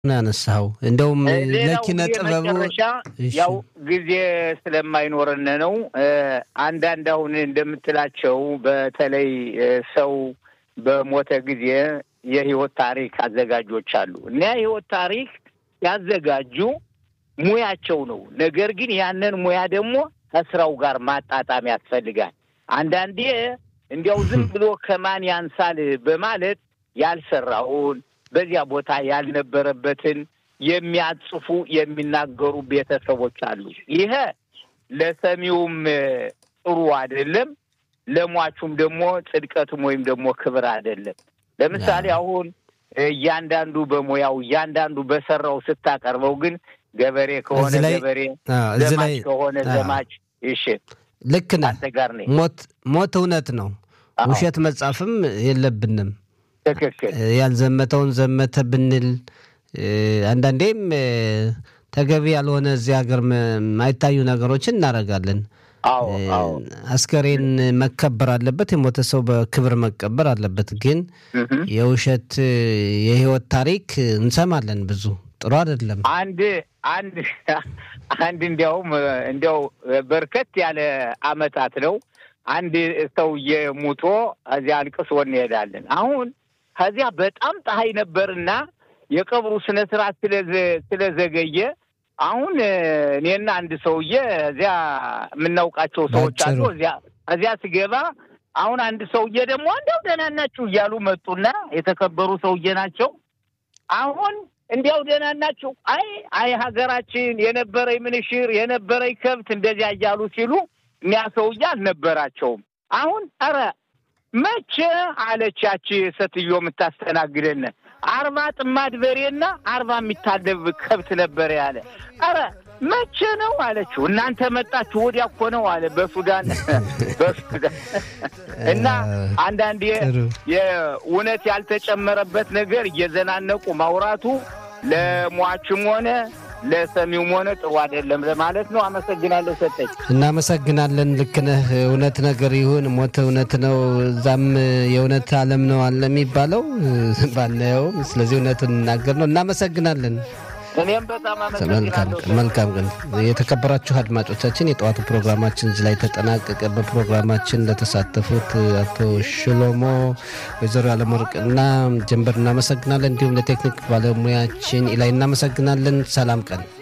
ነው ያነሳኸው። እንደውም ሌላው ለኪነ ጥበቡ የመጨረሻ እሺ። ያው ጊዜ ስለማይኖረን ነው። እ፣ አንዳንድ አሁን እንደምትላቸው በተለይ እ፣ ሰው በሞተ ጊዜ የህይወት ታሪክ አዘጋጆች አሉ እና የህይወት ታሪክ ያዘጋጁ ሙያቸው ነው። ነገር ግን ያንን ሙያ ደግሞ ከስራው ጋር ማጣጣም ያስፈልጋል። አንዳንዴ እንዲያው ዝም ብሎ ከማን ያንሳል በማለት ያልሰራውን በዚያ ቦታ ያልነበረበትን የሚያጽፉ የሚናገሩ ቤተሰቦች አሉ። ይሄ ለሰሚውም እ፣ ጥሩ አይደለም፣ ለሟቹም ደግሞ ጽድቀትም ወይም ደግሞ ክብር አይደለም። ለምሳሌ አሁን እያንዳንዱ በሙያው እያንዳንዱ በሰራው ስታቀርበው ግን ገበሬ ከሆነ እዚህ ላይ- ገበሬ፣ አዎ፣ እዚህ ላይ ዘማች ከሆነ አዎ፣ ዘማች። እሺ ልክ ነህ። አንተ ጋር ነኝ። ሞት ሞት እውነት ነው። አዎ፣ ውሸት መጻፍም የለብንም። ትክክል። ያልዘመተውን ዘመተ ብንል እ፣ አንዳንዴም እ፣ ተገቢ ያልሆነ እዚህ ሀገር መ- የማይታዩ ነገሮችን እናደርጋለን። አዎ አዎ አስከሬን መከበር አለበት። የሞተ ሰው በክብር መቀበር አለበት። ግን እህ። የውሸት እ፣ የህይወት ታሪክ እንሰማለን ብዙ ጥሩ አይደለም። አንድ አንድ አንድ እንዲያውም እንዲያው በርከት ያለ አመታት ነው። አንድ ሰውዬ ሙቶ እዚያ አልቅሶ እንሄዳለን። አሁን ከዚያ በጣም ፀሐይ ነበርና የቀብሩ ስነ ስርዓት ስለዘ- ስለዘገየ አሁን እኔና አንድ ሰውዬ እዚያ የምናውቃቸው ሰዎች አሉ። ባጭሩ። እዚያ እዚያ ስገባ አሁን አንድ ሰውዬ ደግሞ እንደው ደህና ናችሁ እያሉ መጡና የተከበሩ ሰውዬ ናቸው። አሁን እንዲያው ደህና ናችሁ? አይ አይ ሀገራችን የነበረኝ ምንሽር የነበረኝ ከብት እንደዚያ እያሉ ሲሉ እኒያ ሰውዬ አልነበራቸውም። አሁን ኧረ መቼ አለቻች ሴትዮ የምታስተናግደን አርባ ጥማድ በሬና አርባ የሚታለብ ከብት ነበረ ያለ። ኧረ መቼ ነው አለችው። እናንተ መጣችሁ ወዲያ እኮ ነው አለ በሱዳን በሱዳን እና አንዳንዴ ጥሩ። የእውነት ያልተጨመረበት ነገር እየዘናነቁ ማውራቱ ለሟችም ሆነ ለሰሚውም ሆነ ጥሩ አይደለም ለማለት ነው። አመሰግናለሁ ሰጠኝ። እናመሰግናለን። ልክ ነህ። እውነት ነገር ይሁን ሞት እውነት ነው። እዛም የእውነት ዓለም ነው አለ የሚባለው ባናየውም፣ ስለዚህ እውነቱን እናገር ነው። እናመሰግናለን። እኔም በጣም መልካም አመሰግናለሁ። ቀን፣ መልካም ቀን። የተከበራችሁ አድማጮቻችን የጠዋቱ ፕሮግራማችን እዚህ ላይ ተጠናቀቀ። በፕሮግራማችን ለተሳተፉት አቶ ሽሎሞ፣ ወይዘሮ ያለመወርቅና ጀንበር እናመሰግናለን። እንዲሁም ለቴክኒክ ባለሙያችን ኢላይ እናመሰግናለን። ሰላም ቀን